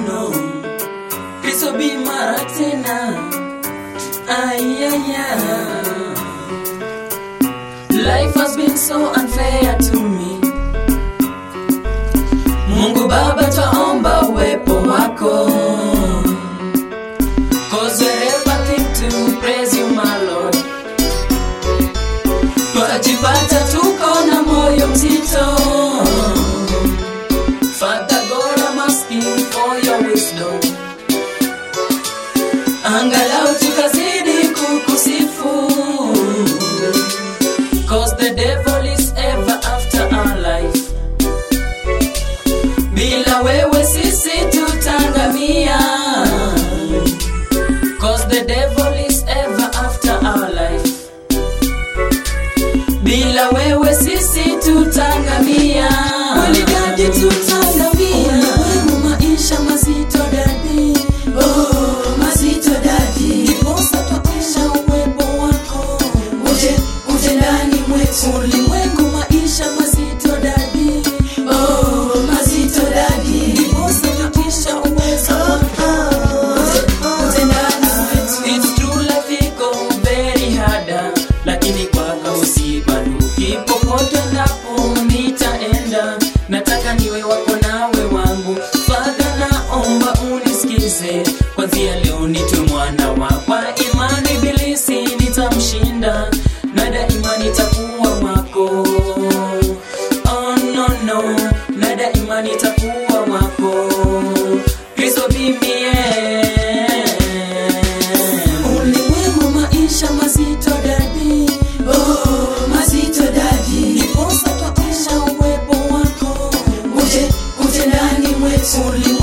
no. Kristo bi mara tena. Ayaya. Life has been so unfair to me. Mungu Baba, twaomba uwepo wako. Cause wherever think to praise you, my Lord. Twajipata tuko na moyo mzito. Father God, I'm asking for your wisdom. Angalau tukazidi kukusifu. Cause the devil is ever after our life. Bila wewe sisi tutangamia. Cause the devil is ever after our life. Bila wewe sisi tutangamia. Kweli dadi tutangamia. Ulimwengu maisha mazito dadi. Oh, mazito dadi. Ndiposa twaisha uwepo wako. Uje, uje ndani mwetu. Ulimwengu maisha mazito dadi. Oh, mazito dadi. Ndiposa twaisha uwepo wako. Uje, uje ndani mwetu. It's true life iko very harder, lakini kwako usibanduki. Popote ndapo nitaenda, nataka niwe wako nawe wangu. Father, naomba unisikize, kwanzia leo nitwe mwana wako. Kwa imani ibilisi nitamshinda, na daima nitakuwa wako. Oh, no, no, na daima nitakuwa wako. Kristo bimie ulimwengu maisha mazito dadi oh, mazito dadi ndiposa twaisha uwepo wako uje uje ndani mwetu ulimwengu